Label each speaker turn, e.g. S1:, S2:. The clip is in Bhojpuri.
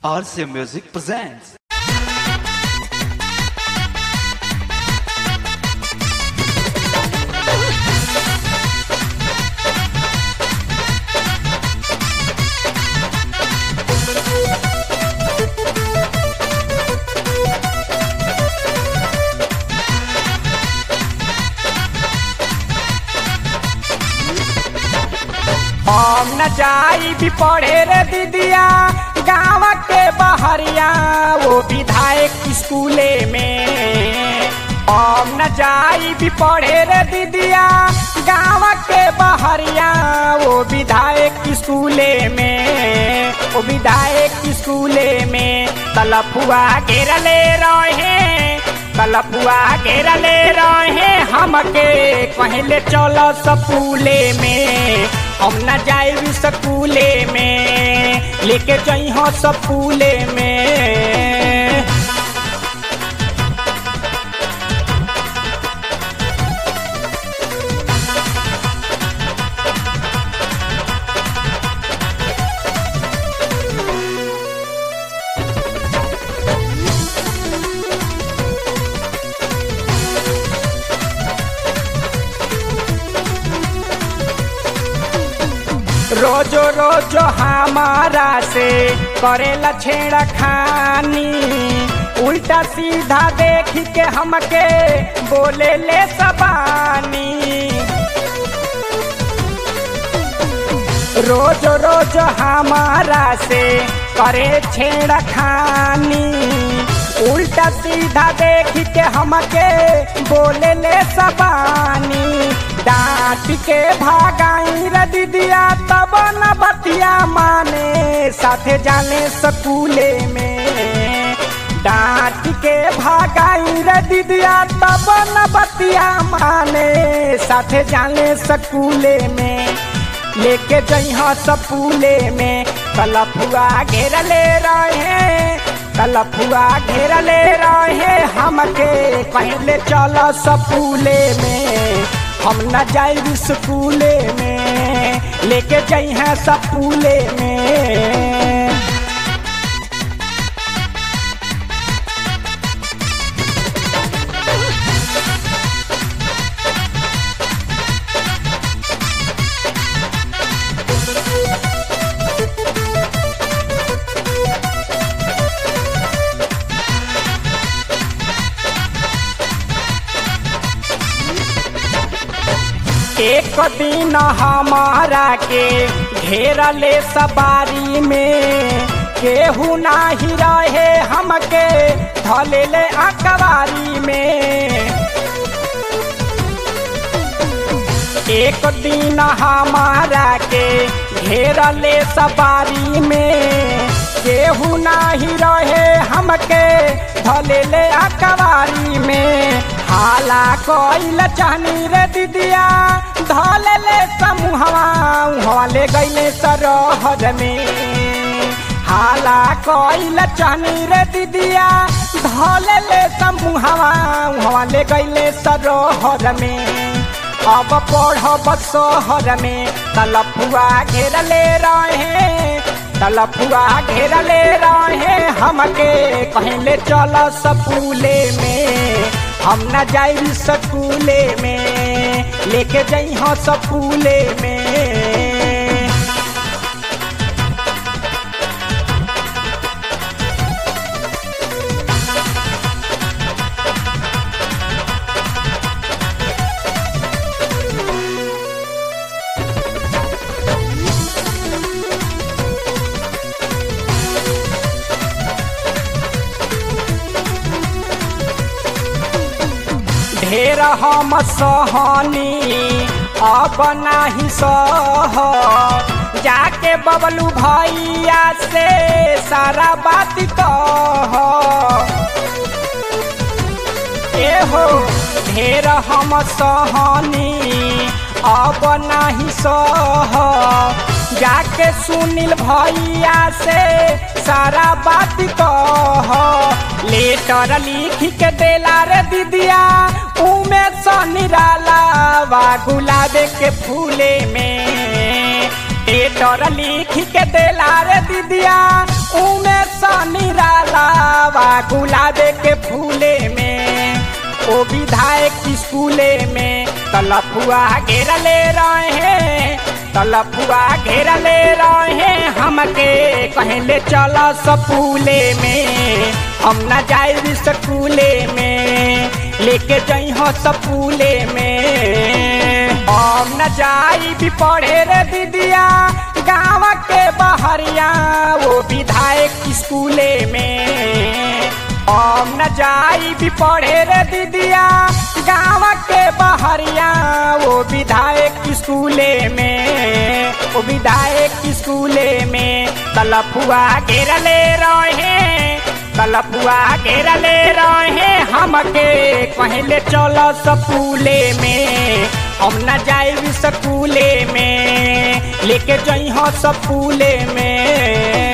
S1: RCA Music presents.
S2: हम न जाई भी पढ़े रे दीदिया गाँव के बहरिया वो विधायक स्कूले में हम न जाई भी पढ़े रे दीदिया गाँव के बहरिया वो विधायक स्कूले में वो विधायक स्कूले में तलफुआ घेरले रहे तलफुआ घेरले रहे हमके कहले चलो सपूले में हम न जाए स्कूले में लेके जाइ हो सपूले में रोजो रोजो हमारा से करेला छेड़ा खानी उल्टा सीधा देख के हमके बोले ले सबानी रोज रोज हमारा से करे छेड़ा खानी उल्टा सीधा देख के हमके बोले ले सबानी डांट के भागाई रे दीदिया तब न बतिया माने साथे जाने स्कूले में डांट के भागाई रे दीदिया तब न बतिया माने साथे जाने स्कूले में लेके जइहा सपूले में कलफुआ घेरले रहे कलफुआ घेरले रहे हमके पहले चल सपूले में हम न जाए स्कूले में लेके जइहा सपूले में एक दिन हमारा के घेरले सवारी में केहू नाही रहे हमके धलेले अकबारी में एक दिन हमारा के घेरले सवारी में केहू नाही रहे हमके धलेले अकबारी में हाला कोइल चाहनी रे दीदिया धलेले समूहवा उहवा ले गईले सरहर में हाला कोइल चाहनी रे दीदिया धलेले समूहवा उहवा ले गईले सरहर में अब पढ़ब शहर में तलफुआ घेरले रहे तलफुआ घेरले रहे हमके कहले चल सपूले में हम न जाई स्कूले में लेके जाइ हो सपूले में ढेर हम सहनी अब नाही सह जाके बबलू भैया से सारा बात कह एहो ढेर हम सहनी अब नाही सह जाके सुनील भैया से सारा बात कह लेटर लिख के देला रे दीदिया उमे निराला वा गुलाबे के फूले में लेटर लिख के देला रे दीदिया उमे गुलाबे के फूले में ओ विधायक स्कूले में तलफुआ घेरले रहे तलफुआ घेरले रहे हमके कहले चल सपूले में हम न जाए स्कूले में लेके जई हो सपूले में हम न जाई भी पढ़े रे दीदिया गाँव के बहरिया वो विधायक स्कूले में हम न जाई भी पढ़े रे दीदिया गाँव के बहरिया वो विधायक स्कूले में वो विधायक स्कूले में तलफुआ घेरले रहे तलफुआ घेरले रहे हमके कहले चल सपूले में हम न जाए स्कूले में लेके जई हो सपूले में